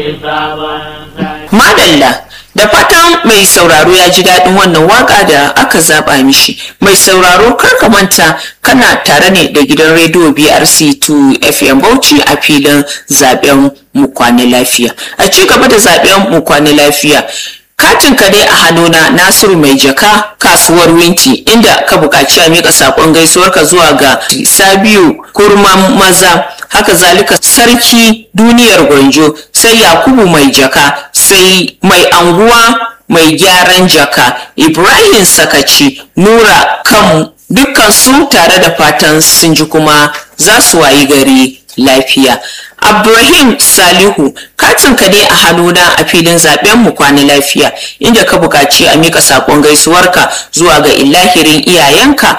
Madalla da fatan mai sauraro ya ji daɗin wannan waka da aka zaba mishi mai sauraro kar ka manta kana tare ne da gidan rediyo BRC2 FM Bauchi a filin zaben mu kwana lafiya a ci gaba da zaben mu kwana lafiya katin ka dai a hannuna nasiru mai jaka kasuwar winti inda ka buƙaci a miƙa saƙon gaisuwarka zuwa ga sabiu kurman maza haka zalika sarki duniyar gwanjo sai yakubu mai jaka sai mai anguwa mai gyaran jaka ibrahim sakaci nura kan dukkan su tare da fatan sun ji kuma za su wayi gari lafiya Abdurrahim Salihu katin ka ne a hannuna a filin zaben mu kwana lafiya inda ka buƙaci a mika sakon gaisuwarka zuwa ga ilahirin iyayenka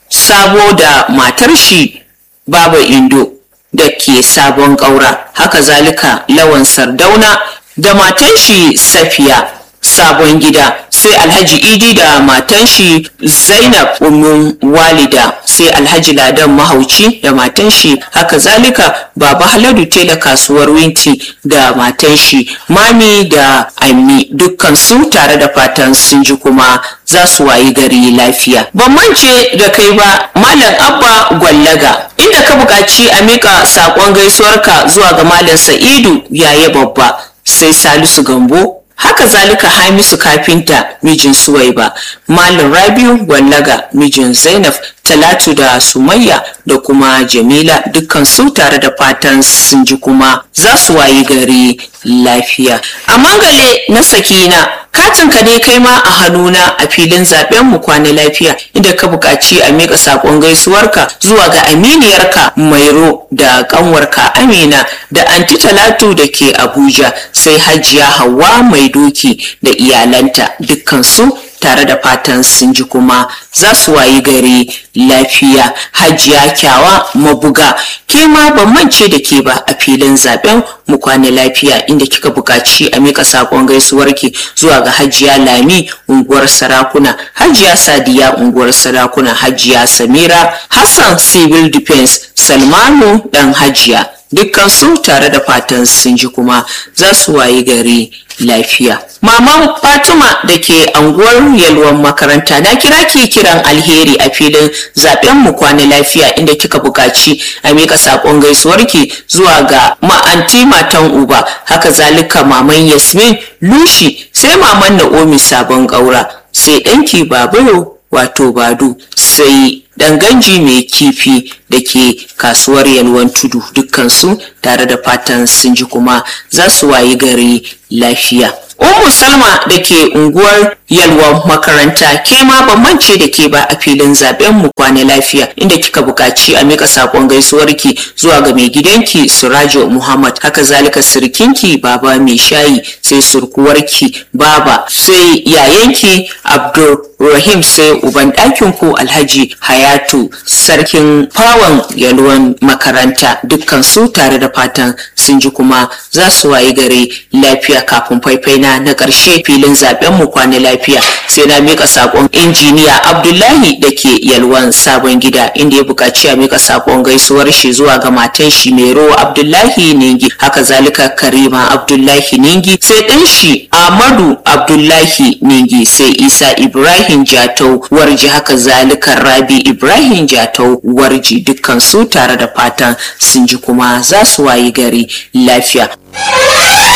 sabo da matar shi Baba Indo da ke sabon ƙaura haka zalika lawan sardauna da matan shi Safiya sabon gida sai alhaji idi da matan shi zainab umun walida sai alhaji ladan mahauci da matan shi haka zalika baba haladu tela kasuwar winti da matan shi mami da ammi dukkan su tare da fatan sun ji kuma za su wayi gari lafiya ban mance da kai ba malam abba gwallaga inda ka buƙaci a miƙa saƙon gaisuwarka zuwa ga malam sa'idu yaya babba sai salisu gambo haka zalika hamisu kafinta mijin suwaiba malam rabiu gwallaga mijin zainab talatu da sumayya da kuma jamila dukkan su tare da fatan sun ji kuma za su wayi gari lafiya a mangale na sakina katin ka ne kai ma a hannuna a filin zaben mu kwana lafiya inda ka buƙaci a miƙa saƙon gaisuwarka zuwa ga aminiyarka mairo da ƙanwarka amina da anti talatu da ke abuja sai hajiya hawa mai doki da iyalanta dukkan su tare da fatan sun ji kuma za su wayi gari lafiya hajiya kyawa mabuga ke ma ban mance da ke ba a filin zaben mu kwana lafiya inda kika buƙaci a mika saƙon gaisuwarki zuwa ga hajiya lami unguwar sarakuna hajiya sadiya unguwar sarakuna hajiya samira hassan civil defense salmanu dan hajiya dukkan su tare da fatan sun ji kuma za su wayi gari lafiya. Maman Fatima da ke anguwar yalwan makaranta na kira ki kiran alheri a filin zaben mu kwana lafiya inda kika buƙaci a mika saƙon gaisuwarki zuwa ga ma'anti matan uba haka zalika maman Yasmin Lushi sai maman Naomi sabon ƙaura sai ɗanki Baburo wato Badu sai danganji mai kifi da ke kasuwar yalwan tudu dukkansu tare da fatan sun ji kuma za su wayi gari lafiya Ummu Salma da ke unguwar yalwan makaranta ke ma ban mance da ke ba a filin zaben mu kwana lafiya inda kika buƙaci a mika sakon gaisuwarki zuwa ga mai gidanki Surajo Muhammad haka zalika sirkinki baba mai shayi sai surkuwarki baba sai yayanki Abdul Rahim sai uban ɗakin ku Alhaji Hayatu sarkin fawon yalwan makaranta dukkan su tare da fatan sun ji kuma za su wayi gare lafiya kafin faifai na na ƙarshe filin zaben mu kwana lafiya sai na mika sakon injiniya Abdullahi da ke yalwan sabon gida inda ya buƙaci a mika sakon gaisuwar shi zuwa ga matan shi Mero Abdullahi Ningi haka zalika Karima Abdullahi Ningi sai ɗan shi Ahmadu Abdullahi Ningi sai Isa Ibrahim Jatau warji haka zalika Rabi Ibrahim Jatau warji dukkan su tare da fatan sun ji kuma za su wayi gari lafiya.